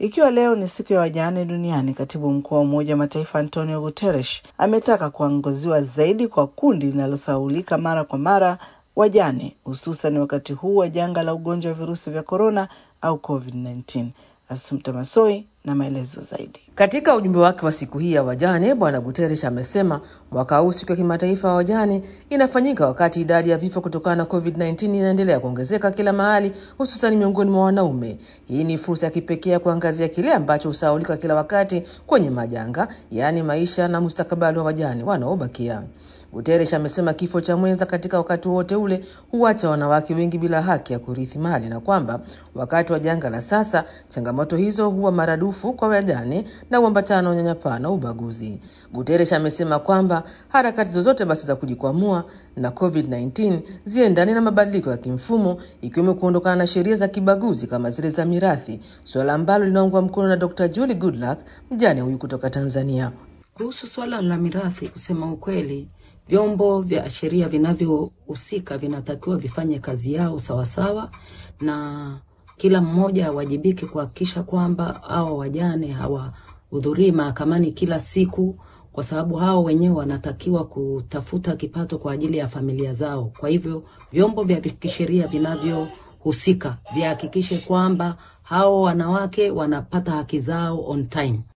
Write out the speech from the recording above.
Ikiwa leo ni siku ya wajane duniani, katibu mkuu wa Umoja wa Mataifa Antonio Guterres ametaka kuangaziwa zaidi kwa kundi linalosahaulika mara kwa mara, wajane, hususan wakati huu wa janga la ugonjwa wa virusi vya korona au COVID-19. Assumpta Masoi na maelezo zaidi. Katika ujumbe wake wa siku hii ya wajane, Bwana Guterres amesema mwaka huu siku ya kimataifa ya wajane inafanyika wakati idadi ya vifo kutokana na COVID-19 inaendelea kuongezeka kila mahali, hususan miongoni mwa wanaume. Hii ni fursa ya kipekee ya kuangazia kile ambacho husahaulika kila wakati kwenye majanga, yaani maisha na mustakabali wa wajane wanaobakia. Guterres amesema kifo cha mwenza katika wakati wote ule huacha wanawake wengi bila haki ya kurithi mali na kwamba wakati wa janga la sasa changamoto hizo huwa maradufu kwa wajane na uambatana na unyanyapaa na ubaguzi. Guterres amesema kwamba harakati zozote basi za kujikwamua na COVID-19 ziendane na mabadiliko ya kimfumo ikiwemo kuondokana na sheria za kibaguzi kama zile za mirathi, suala ambalo linaungwa mkono na Dr. Julie Goodluck, mjane huyu kutoka Tanzania. Kuhusu swala la mirathi, kusema ukweli vyombo vya sheria vinavyohusika vinatakiwa vifanye kazi yao sawasawa, na kila mmoja awajibike kuhakikisha kwamba hawa wajane hawahudhurii mahakamani kila siku, kwa sababu hao wenyewe wanatakiwa kutafuta kipato kwa ajili ya familia zao. Kwa hivyo vyombo vya kisheria vinavyohusika vihakikishe kwamba hao wanawake wanapata haki zao on time.